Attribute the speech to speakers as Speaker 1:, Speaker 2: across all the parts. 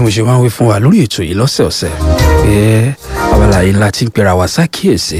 Speaker 1: mo ṣe máa ń wí fún wa lórí ètò yìí lọ́sẹ̀ọ̀sẹ̀ pé abala yìí la ti ń pera wa ṣàkíyèsí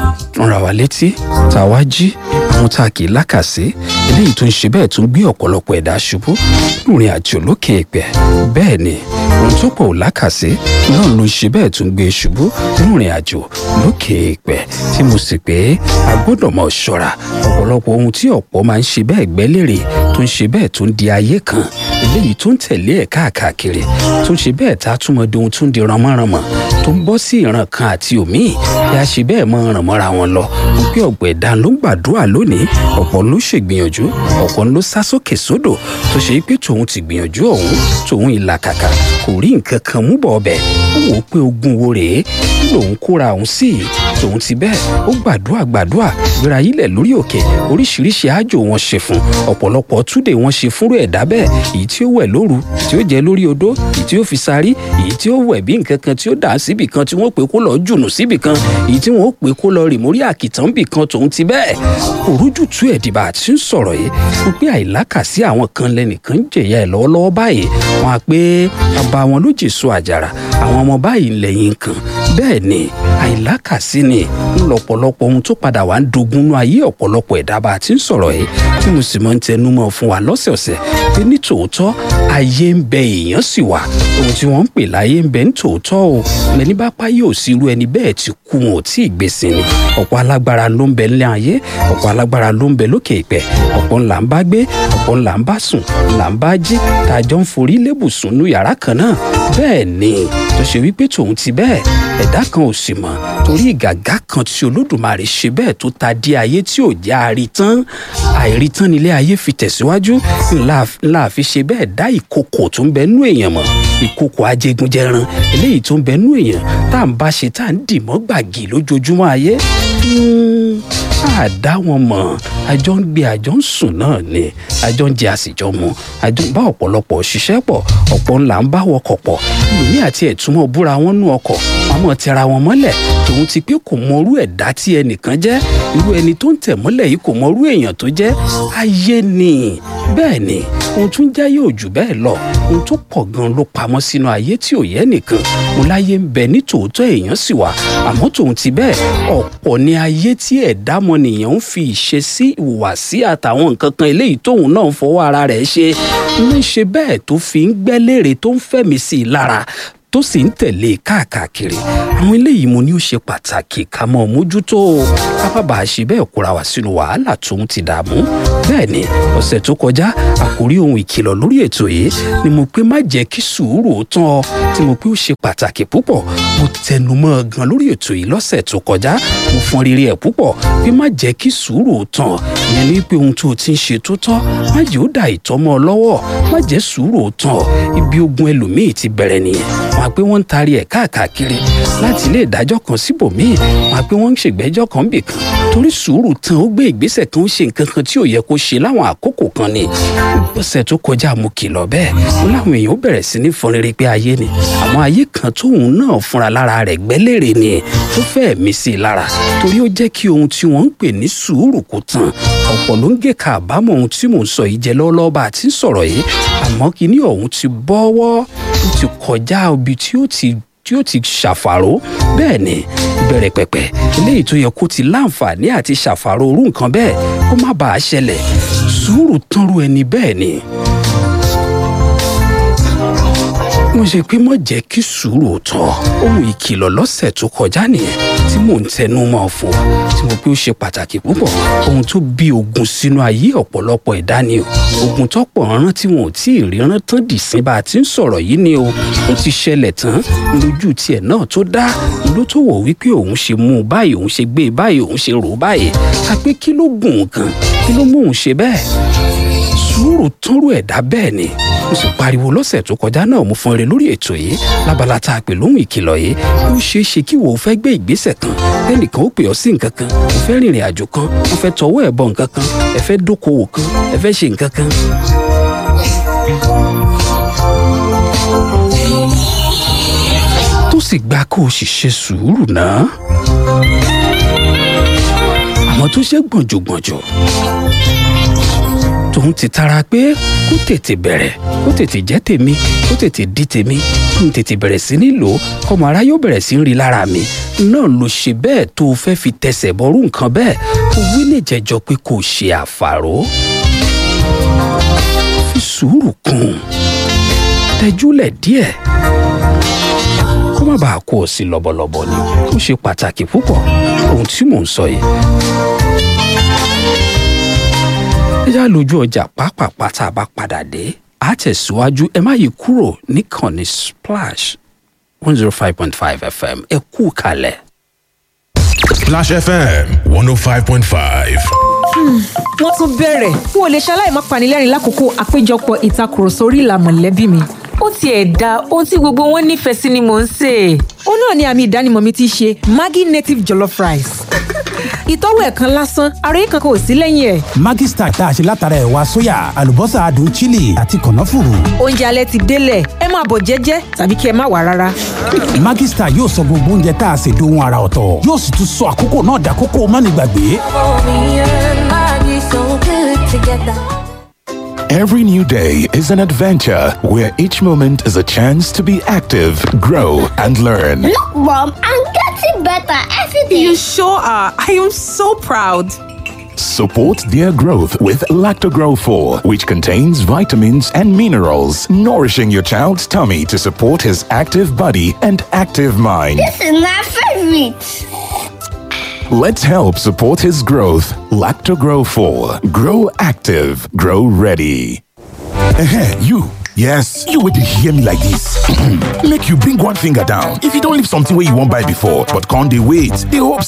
Speaker 1: rán wa létí tá a wá jí àwọn tá a kì í lákàsí eléyìí tó ń ṣe bẹ́ẹ̀ tó ń gbé ọ̀pọ̀lọpọ̀ ẹ̀dá ṣubú lórin àjò lókè èpẹ̀ bẹ́ẹ̀ ni ohun tó pọ̀ ò lákàsí náà ló ń ṣe bẹ́ẹ̀ tó ń gbé ṣubú lórin àjò lókè èpẹ̀ tí mo sì pé a gbọ́dọ̀ mọ̀ ṣọ́ra ọ̀pọ̀lọpọ̀ ohun tí ọ̀pọ̀ máa ń ṣe bẹ́ẹ̀ gbẹ́lérè tó ń ṣe bẹ́ẹ̀ tó ń di ayé kan eléyìí tó ń tẹ̀lé ẹ̀ káàkiri tó ń ṣe bẹ́ẹ̀ tá a túmọ̀ di ohun tó ń di ranmọ́ranmọ́ tó ń bọ́ sí ìran kan àti òmíì bí a ṣe bẹ́ẹ̀ mọ́ ràn mọ́ra wọn lọ mo pé ọ̀pọ̀ ẹ̀dá ló ń gbàdúrà lónìí ọ̀pọ̀ ló ṣègbìyànjú ọ̀pọ̀ ló sá sókè sódò tó ṣe pé tòun ti gbìyànjú ọ̀hún tòun ìlàkàkà kò rí nǹkan kan mú bọ̀ ọbẹ̀ ó wò ó pé ogun wo rèé lòun kóra òun sí i tòun ti bẹ́ẹ̀ ó gbàdúrà gbàdúrà gbéra yílẹ̀ lórí òkè oríṣiríṣi àjò wọn ṣe fún ọ̀pọ̀lọpọ̀ túdè wọn ṣe fúnrú ẹ̀dá bẹ́ẹ̀ èyí tí ó wẹ̀ lóru tí ó jẹ́ lórí odó èyí tí ó fi sarí èyí tí ó wẹ̀ bí nǹkan kan tí ó dà síbì kan tí wọ́n pè kó lọ jùnù síbì kan èyí tí wọ́n pè kó lọ rì mórí àkìtàn bì kan tòun ti bẹ́ẹ̀ òrújù tú ẹ̀dìbà àti ń sọ̀rọ̀ yìí mo pé àìlákàsí àwọn kan lẹ́nìkan ń jẹ̀yà ẹ̀ lọ́wọ́lọ́wọ́ báyìí wọ́n á pé bàbá wọn ló jèso àjàrà àwọn ọmọ báyìí lẹ́yìn kan bẹ́ẹ̀ ni àìlákàsí ni ń lọ́pọ̀lọpọ̀ ohun tó padà wá ń dogun nú ayé ọ̀pọ̀lọpọ̀ ẹ̀dá bá a ti ń sọ̀rọ̀ yìí tí mo sì máa ń tẹnu mọ́ fún wa lọ́sẹ̀ọ̀sẹ̀ pé ní tòótọ́ ayé ń bẹ èèyàn sì wà ohun tí wọ́n ń pè láyé ń bẹ ní tòótọ́ o lẹni bá páyé ò sí irú ẹni bẹ́ẹ̀ ti kú wọn ò tí ì gbèsè ni ọ̀pọ̀ alágbára ló ń bẹ nílé ayé ọ̀pọ̀ alágbára ló ń bẹ lókè ìpẹ́ ọ̀pọ̀ ńlá ń bá gbé ọ̀pọ̀ ńlá ń bá sùn ńlá ń bá jí tàjọ ń forí lébùsùn nú yàrá kan náà bẹ́ẹ̀ ni tó ṣe wípé tòun ti bẹ́ẹ̀ ẹ̀dá kan ò sì mọ̀ torí ìgàgá kan tí olódùmarè ṣe bẹ́ẹ̀ tó ta dé ayé tí ò já àrítán àìrítán nílé ayé fi tẹ̀síwájú ńlá fi ṣe bẹ́ẹ̀ dá ìkòkò tó ń bẹ nú èèyàn mọ̀ ìkòkò ajégunjẹran eléyìí tó ń bẹ nú èèyàn tá à ń bá ṣe tá à ń dì mọ́ gbàgì lójoojúmọ́ ayé a dá wọn mọ̀ àjọ ń gbé àjọ ń sùn náà ni àjọ ń jẹ àsìjọ mu àjọ ń bá ọ̀pọ̀lọpọ̀ ṣiṣẹ́ pọ̀ ọ̀pọ̀ ńlá ń bá wọkọ̀ pọ̀ lómi àti ẹ̀túnmọ̀ búra wọn nú ọkọ̀ wọn mọ̀ tẹra wọn mọ́lẹ̀ tòun ti pé kò mọrú ẹ̀dá tí ẹnìkan jẹ́ irú ẹni tó ń tẹ̀ mọ́lẹ̀ yìí kò mọrú èèyàn tó jẹ́ ayé ni bẹ́ẹ̀ ni ohun tún jẹ́ yóò jù bẹ́ẹ̀ lọ ohun tó pọ̀ gan ló pamọ́ sínú ayé tí ò yẹ nìkan mo láyé ń bẹ ní tòótọ́ èèyàn sì wà àmọ́ tòun ti bẹ́ẹ̀ ọ̀pọ̀ ni ayé tí ẹ̀dá mọ̀nìyàn ń fi ìṣesí ìhùwàsí àtàwọn nǹkan kan eléyìí tóun náà ń fọwọ́ ara rẹ̀ ṣe ń ṣe bẹ́ẹ̀ tó fi ń gbẹ́lérè tó ń fẹ̀mí sí i lára tó sì ń tẹ̀lé káàkiri àwọn eléyìí mo ní ó ṣe pàtàkì ká mọ̀ mójútó kábàbà ṣe bẹ́ẹ̀ kóra wá sínú wàhálà tóun ti dààmú bẹ́ẹ̀ ni ọ̀sẹ̀ tó kọjá àkórí ohun ìkìlọ̀ lórí ètò yìí ni mo pé má jẹ́ kí sùúrù ó tán ọ tí mo pé ó ṣe pàtàkì púpọ̀ mo tẹnu mọ́ ọ gan lórí ètò yìí lọ́sẹ̀ tó kọjá mo fọn rere ẹ̀ púpọ̀ pé má jẹ́ kí sùúrù ó tán ìyẹn ní pé ohun tó o ti ń ṣe tó tọ́ má jẹ́ ó dà ìtọ́mọ́ ọ lọ́wọ́ má jẹ́ sùúrù ó tán ibi ogun ẹlòmíì ti bẹ̀rẹ̀ nìyẹn wọn á pé wọ́n ń taari ẹ̀ káàkiri láti ilé ìdájọ́ kan síbòmíì wọn á pé wọ́n ń ṣègbẹ́jọ́ kan bì kan torí sùúrù tán ó gbé ìgbésẹ̀ kan ó ṣe nǹkan kan tí ò yẹ kó ṣe láwọn àkókò kan ni ọ̀sẹ̀ tó kọjá mo kìlọ̀ bẹ́ẹ̀ mo láwọn èèyàn ó bẹ̀rẹ̀ sí ní fọn rere pé ayé ni àmọ́ ayé kan tóun náà fúnra lára rẹ̀ gbẹ́lérè ni tó fẹ́ẹ̀ mí sí i lára torí ó jẹ́ kí ohun tí wọ́n ń pè ní sùúrù kó tán ọ̀pọ̀ ló ń gé ka àbámọ̀ ohun tí mò ń sọ yìí jẹ lọ́wọ́lọ́wọ́ bá a ti ń sọ̀rọ̀ yìí àmọ́ kíní ọ̀hún ti bọ́wọ́ ó ti kọjá ibi tí ó ti tí ó ti ṣàfàró bẹ́ẹ̀ ni bẹ̀rẹ̀ pẹ̀pẹ̀ eléyìí tó yẹ kó ti láǹfààní àti ṣàfàró orú nǹkan bẹ́ẹ̀ kó má bàa ṣẹlẹ̀ sùúrù tánrú ẹni bẹ́ẹ̀ ni. mo ṣe pé mọ̀ jẹ́ kí sùúrù tọ́ ohun ìkìlọ̀ lọ́sẹ̀ tó kọjá nìyẹn tí mò ń tẹnu mọ́ fún wa tí mo pé ó ṣe pàtàkì púpọ̀ ohun tó bí ogun sínú ayé ọ̀pọ̀lọpọ̀ ẹ̀dá ni o ogun tọ́pọ̀ rán tí wọn ò tí ì ríran tán dì sí bá a ti ń sọ̀rọ̀ yìí ni o ó ti ṣẹlẹ̀ tán lójú tiẹ̀ náà tó dá ló tó wọ̀ wípé òun ṣe mú un báyìí òun ṣe gbé e báyìí òun ṣe rò ó báyìí àpé kí ló gùn kan kí ló mú òun ṣe bẹ́ẹ̀ sùúrù tánrú ẹ̀dá bẹ́ẹ̀ ni mo sì pariwo lọ́sẹ̀ tó kọjá náà mo fọn eré lórí ètò yìí lábala tá a pè lóhùn ìkìlọ̀ yìí ó ṣeé ṣe kí wò ó fẹ́ gbé ìgbésẹ̀ kan ẹnìkan ó pè ọ́ sí nǹkan kan ó fẹ́ rìnrìn àjò kan ó fẹ́ tọwọ́ ẹ̀ bọ nǹkan kan ẹ fẹ́ dókòwò kan ẹ fẹ́ ṣe nǹkan kan. tó sì gba kó o sì ṣe sùúrù náà àmọ́ tó ṣe gbọ̀njọ̀gbọ̀njọ̀ tó tòun ti tara pé kó tètè bẹ̀rẹ̀ kó tètè jẹ́ tèmi kó tètè di tèmi kí n tètè bẹ̀rẹ̀ sí ní lò ó kọ́mọ ara yóò bẹ̀rẹ̀ sí ń rí lára mi náà ló ṣe bẹ́ẹ̀ tó o fẹ́ fi tẹsẹ̀ bọ́rú nǹkan bẹ́ẹ̀ o wí lè jẹjọ pé kò ṣe àfàró fi sùúrù kún tẹjúlẹ̀ díẹ̀ kó má bàa kó o sí lọ́bọ̀lọ́bọ̀ ni ó ṣe pàtàkì púpọ̀ ohun tí mò ń sọ yìí ẹ já lójú ọjà pápápá tá a bá padà dé a tẹ̀síwájú ẹ má yí kúrò níkànnì splash one zero five point five fm ẹ kú kalẹ̀.
Speaker 2: Splash FM 105.5.
Speaker 3: wọ́n tún bẹ̀rẹ̀ n ò lè ṣaláì má panilẹ́rìn lákòókò àpéjọpọ̀ ìtakùrọ̀sọ orí ìlà mọ̀lẹ́bí mi.
Speaker 4: ó tiẹ̀ da ohun tí gbogbo wọn nífẹ̀ẹ́ sí ni mò ń sè é.
Speaker 3: ó náà ni àmì ìdánimọ̀ mi ti ṣe maggi native jollof rice. ìtọ́wò ẹ̀ kan lásán ara yìí kankan ò sí lẹ́yìn ẹ̀.
Speaker 5: Maggi Star tá a ṣe látara ẹ̀wà sóyà àlùbọ́sà adùn chili àti kànáfùrù.
Speaker 3: oúnjẹ alẹ́ ti délẹ̀ ẹ máa bọ̀ jẹ́jẹ́ tàbí kí ẹ má wà rárá.
Speaker 5: Maggi Star yóò sọ gbogbo oúnjẹ tá a ṣe dohun ara ọ̀tọ̀ yóò sì tún sọ àkókò náà dàkókò mánigbàgbé.
Speaker 2: Every new day is an adventure where each moment is a chance to be active, grow, and learn.
Speaker 6: Look, Mom, I'm getting better every day.
Speaker 7: You sure are. I am so proud.
Speaker 2: Support their growth with Lactogrow 4, which contains vitamins and minerals, nourishing your child's tummy to support his active body and active mind.
Speaker 6: This is my favorite.
Speaker 2: Let's help support his growth. Lactogrow 4. Grow active, grow ready.
Speaker 8: Ehen, you. Yes, you would hear me like this. Make you bring one finger down. If you don't leave something where you won't buy before, but can't they wait? They hope